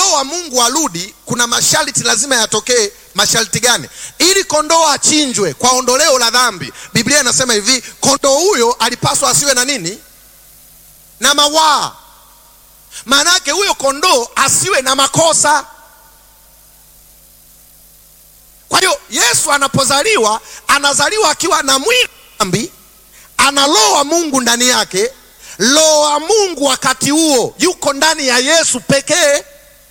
roho wa mungu arudi kuna masharti lazima yatokee masharti gani ili kondoo achinjwe kwa ondoleo la dhambi biblia inasema hivi kondoo huyo alipaswa asiwe na nini na mawaa maana yake huyo kondoo asiwe na makosa kwa hiyo yesu anapozaliwa anazaliwa akiwa na mwili dhambi ana roho wa mungu ndani yake roho wa mungu wakati huo yuko ndani ya yesu pekee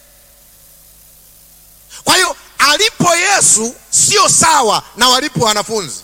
kwa hiyo alipo yesu sio sawa na walipo wanafunzi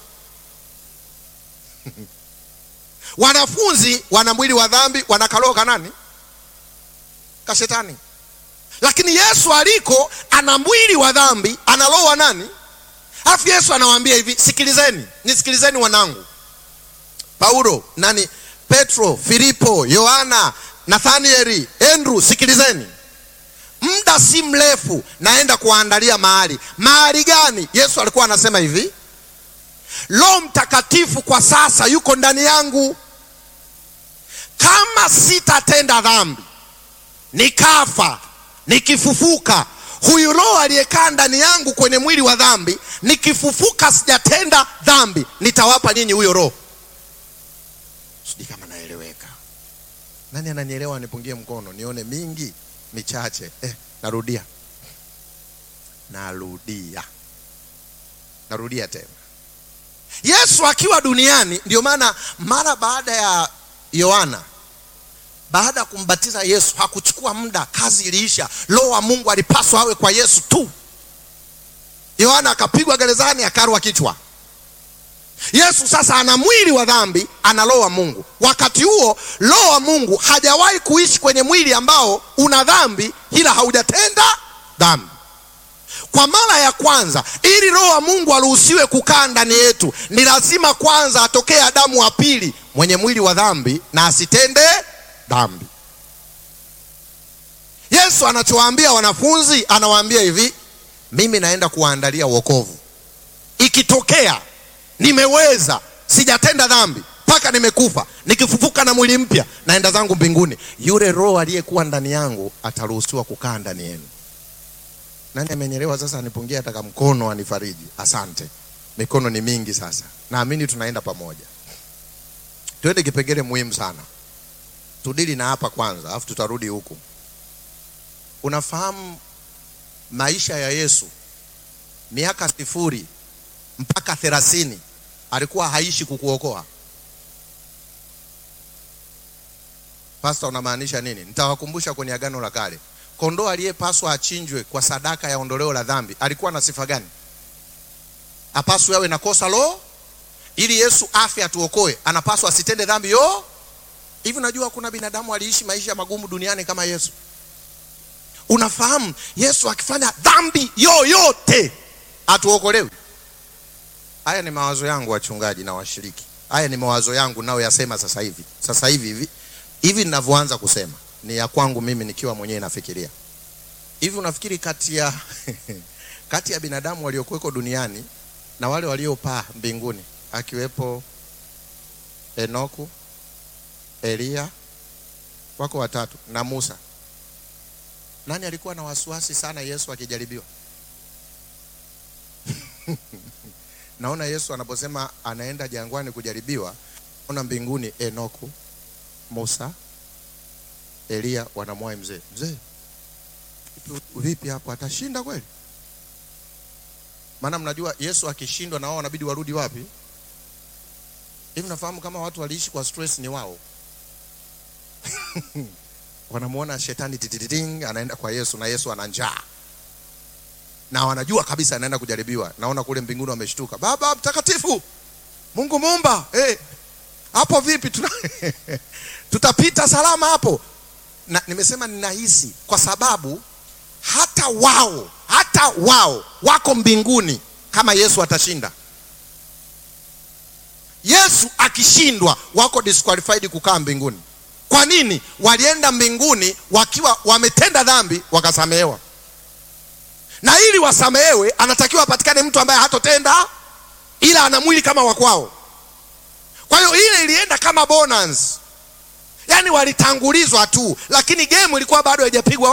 wanafunzi wana mwili wa dhambi wana karoho kanani kashetani lakini yesu aliko ana mwili wa dhambi ana roho wa nani alafu yesu anawaambia hivi sikilizeni nisikilizeni wanangu paulo nani petro filipo yohana nathanieli andrew sikilizeni muda si mrefu naenda kuwaandalia mahali mahali gani yesu alikuwa anasema hivi roho mtakatifu kwa sasa yuko ndani yangu kama sitatenda dhambi nikafa nikifufuka huyu roho aliyekaa ndani yangu kwenye mwili wa dhambi nikifufuka sijatenda dhambi nitawapa nyinyi huyo roho sijui kama naeleweka nani ananielewa nipungie mkono nione mingi michache eh, narudia narudia narudia tena yesu akiwa duniani ndio maana mara baada ya yohana baada ya kumbatiza yesu hakuchukua muda kazi iliisha roho wa mungu alipaswa awe kwa yesu tu yohana akapigwa gerezani akarwa kichwa yesu sasa ana mwili wa dhambi ana roho wa mungu wakati huo roho wa mungu hajawahi kuishi kwenye mwili ambao una dhambi ila haujatenda dhambi kwa mara ya kwanza ili roho wa mungu aruhusiwe kukaa ndani yetu ni lazima kwanza atokee adamu wa pili mwenye mwili wa dhambi na asitende dhambi yesu anachowaambia wanafunzi anawaambia hivi mimi naenda kuwaandalia wokovu ikitokea nimeweza sijatenda dhambi mpaka nimekufa nikifufuka na mwili mpya naenda zangu mbinguni yule roho aliyekuwa ndani yangu ataruhusiwa kukaa ndani yenu nani amenyelewa sasa anipungie ataka mkono anifariji asante mikono ni mingi sasa naamini tunaenda pamoja twende kipengele muhimu sana tudili na hapa kwanza alafu tutarudi huku unafahamu maisha ya yesu miaka sifuri mpaka thelathini alikuwa haishi kukuokoa pasta unamaanisha nini nitawakumbusha kwenye agano la kale kondoo aliyepaswa achinjwe kwa sadaka ya ondoleo la dhambi alikuwa na sifa gani apaswe awe na kosa lo ili yesu afe atuokoe anapaswa asitende dhambi yo hivi unajua kuna binadamu aliishi maisha magumu duniani kama yesu unafahamu yesu akifanya dhambi yoyote atuokolewi haya ni mawazo yangu wachungaji na washiriki haya ni mawazo yangu nayoyasema sasa hivi sasa hivi hivi hivi ninavyoanza kusema ni ya kwangu mimi nikiwa mwenyewe nafikiria hivi unafikiri kati ya kati ya binadamu waliokuweko duniani na wale waliopaa mbinguni akiwepo enoku eliya wako watatu na musa nani alikuwa na wasiwasi sana yesu akijaribiwa naona yesu anaposema anaenda jangwani kujaribiwa ona mbinguni enoku musa eliya wanamwai mzee mzee vipi hapo atashinda kweli maana mnajua yesu akishindwa na wao wanabidi warudi wapi hivi nafahamu kama watu waliishi kwa stress ni wao wanamuona shetani titititing anaenda kwa yesu na yesu ana njaa na wanajua kabisa anaenda kujaribiwa naona kule mbinguni wameshtuka baba mtakatifu mungu muumba hey, hapo vipi Tuna tutapita salama hapo na nimesema ninahisi kwa sababu hata wao hata wao wako mbinguni kama yesu atashinda yesu akishindwa wako disqualified kukaa mbinguni kwa nini walienda mbinguni wakiwa wametenda dhambi wakasamehewa na ili wasamehewe anatakiwa apatikane mtu ambaye hatotenda ila ana mwili kama wakwao kwa hiyo ile ilienda kama bonus yaani walitangulizwa tu lakini game ilikuwa bado haijapigwa